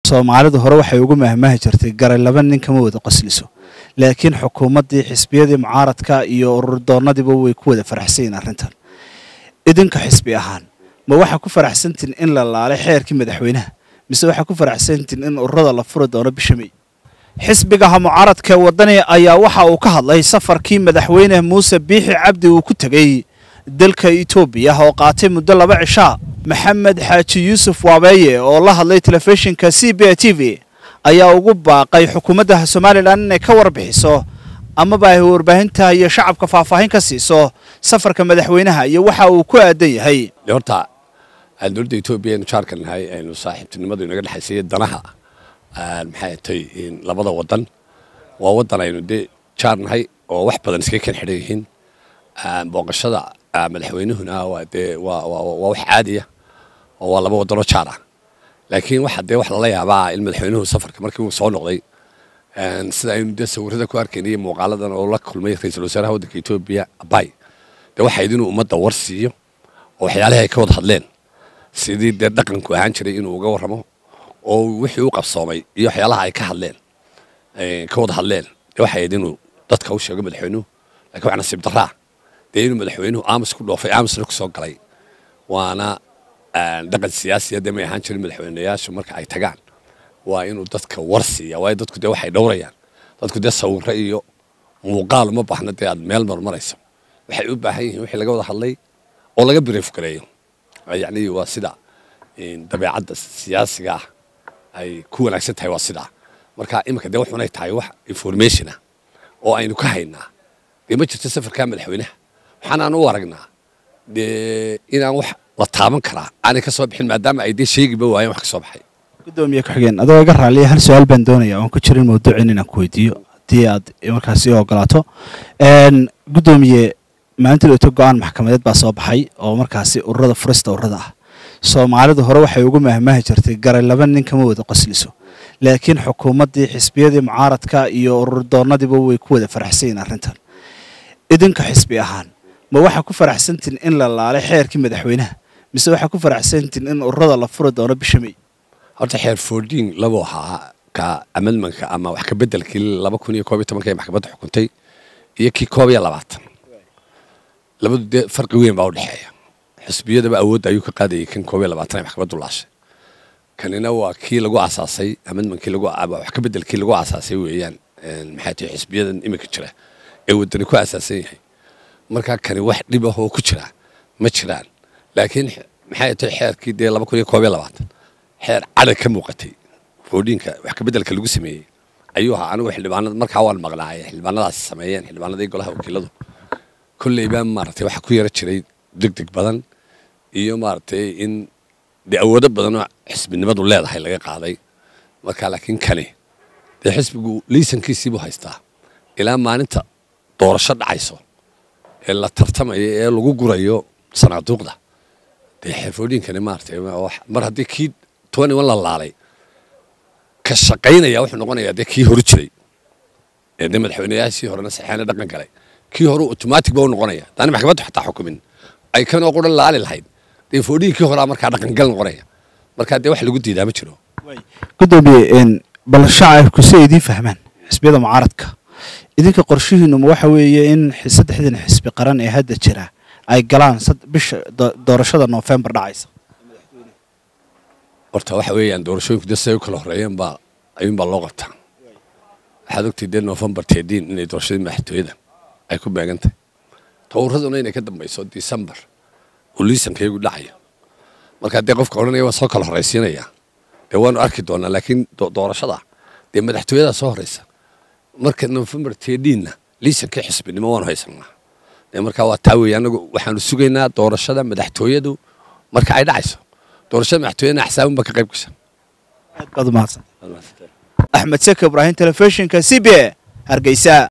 soomaalidu hore waxay ugu mahmahi jirtay garay laba nin kama wada qosliso laakiin xukuumaddii xisbiyadii mucaaradka iyo ururdoonnadiiba way ku wada faraxsan yihin arrintan idinka xisbi ahaan ma waxaa ku faraxsantiin in la laalay xeerkii madaxweynaha mise waxaa ku faraxsantiin in ururada la furi doono bisha may xisbigaha mucaaradka ee waddani ayaa waxa uu ka hadlay safarkii madaxweyne muuse biixi cabdi uu ku tegey dalka etoobiya oo qaatay muddo laba cishaa maxamed xaaji yuusuf waabeeye oo la hadlay telefishinka c b a t v ayaa ugu baaqay xukuumadda somalilan inay ka warbixiso amaba ay warbaahinta iyo shacabka faahfaahin ka siiso safarka madaxweynaha iyo waxa uu ku aadan yahay horta aan dowladda etoobiya aynu jaarka nahay aynu saaxiibtinimadu inaga dhexaysay danaha maxay tay labada wadan waa wadan aynu dee jaar nahay oo wax badan iskaga kan xidhan yihiin booqashada madaxweynuhuna waa dee waa waa wax caadiya oo waa laba wadanoo jaar ah laakiin waxa dee wax lala yaabaa in madaxweynuhu safarka markii uu soo noqday sida aynu dee sawirada ku arkaynay muuqaaladan oo la kulmay ra-iisul wasaaraha waddanka etoobiya abay dee waxayd inuu ummadda war siiyo oo waxyaalihii ay ka wada hadleen sidii dee dhaqanku ahaan jiray inuu uga warramo oo wixii u qabsoomay iyo waxyaalaha ay ka hadleen ka wada hadleen dee waxay ahayd inuu dadka u sheego madaxweynuhu lakiin wax nasiib daraa dee inuu madaxweynuhu aamus ku dhoofay aamusna ku soo galay waana dhaqan siyaasiya dee may ahaan jirin madaxweynayaashu marka ay tagaan waa inuu dadka war siiya waayo dadku dee waxay dhowrayaan dadku dee sawiro iyo muuqaal uma baahna dee aad meel marmarayso waxay u baahan yihiin wixii laga wada hadlay oo laga brief gareeyo yacni waa sida dabeecadda siyaasiga ah ay ku wanaagsan tahay waa sidaa marka iminka dee wuxunay tahay wax information ah oo aynu ka haynaa dee ma jirto safarka madaxweynaha waxaanaan u aragnaa dee inaan wax la taaban karaa aanay ka soo bixin maadaama ay dee sheegiba waayeen wax ka soo baxay gudoomiye ku-xigeen adoo iga raaliya hal su-aal baan doonaya oon ku jirin mawduucin inaan ku weydiiyo haddii aad markaas ii ogolaato gudoomiye maalinta dhowto go-aan maxkamadeed baa soo baxay oo markaasi ururada furista ururada ah soomaalidu hore waxay ugu mahmahi jirtay garay laba nin kama wada qosliso laakiin xukuumaddii xisbiyadii mucaaradka iyo ururdoonnadiiba way ku wada faraxsan yihin arrintan idinka xisbi ahaan ma waxaa ku faraxsantiin in la laalay xeerkii madaxweynaha mise waxaa ku faraxsantiin in ururada la furi doono bisha may horta xeer fourdiin labuu ahaa ka amendmanka ama wax ka bedelkii laba kun iyo koob iyo tobanka ee maxkamadda xukuntay iyo kii koob iyo labaatan labadu dee farqi weyn baa u dhexeeya xisbiyadaba awoodda ayuu ka qaadayay kan koob iyo labaatan ee maxkamaddu laashay kanina waa kii lagu aasaasay amendmankii lagu wax ka bedelkii lagu aasaasay weeyaan maxay tahay xisbiyadan iminka jira ee waddani ku aasaasan yahay markaa kani wax dhib ah oo ku jira ma jiraan laakiin maxay tahay xeerkii dee laba kun iyo koob iyo labaatan xeer cadhag ka muuqatay foodhiinka wax ka bedelka lagu sameeyey ayuu ahaa anigu xildhibaanada markaa waan maqnaaya xildhibaanadaasi sameeyeen xildhibaanadii golaha wakiiladu kolleybaa maaragtay waxaa ku yara jiray deg deg badan iyo maaragtay in dee awoodo badan oo xisbinimadu leedahay laga qaaday markaa laakiin kani dee xisbigu liisankiisii buu haystaa ilaa maalinta doorasho dhacayso ee la tartamayo ee lagu gurayo sanaaduuqda dee xeefoodhiinkani maaragtay mar haddii kii twenty one la laalay ka shaqaynaya wuxuu noqonayaa dee kii horu jiray ee dee madaxweynayaashii horena saxeena dhaqan galay kii hore automatic ba u noqonaya daani maxkamaddu xataa xukumin ay kanoo quran laali lahayd dee foodhiinkii horaa markaa dhaqangal noqonaya markaa dee wax lagu diidaa ma jiro gudoomiye bal shacabku si ay idiin fahmaan xisbiyada mucaaradka idinka qorshihiinuma waxa weeye in saddexdan xisbi qaran ee hadda jira ay galaan bisha doorashada noofembar dhacaysa horta waxa weeyaan doorashooyinku dee siday u kala horreeyeen baa ayuunbaa loo qabtaa waxaad ogtay dee noofembar teediin inay doorashadii madaxtooyada ay ku beegantahay towraduna inay ka dambayso disembar uu liisankaygu dhacayo markaa dee qofka odhanaya waan soo kala horraysiinaya dee waanu arki doonaa laakiin doorashada dee madaxtooyadaa soo horraysa marka noofembar teediinna liisankii xisbinimo waanu haysanaa dee markaa waa taa weeye anagu waxaanu sugaynaa doorashada madaxtooyadu marka ay dhacayso doorashada madaxtooyadana axsaabun baa ka qayb gasha aad baad umahadsan axmed seke ibraahim telefishinka c b a hargeysa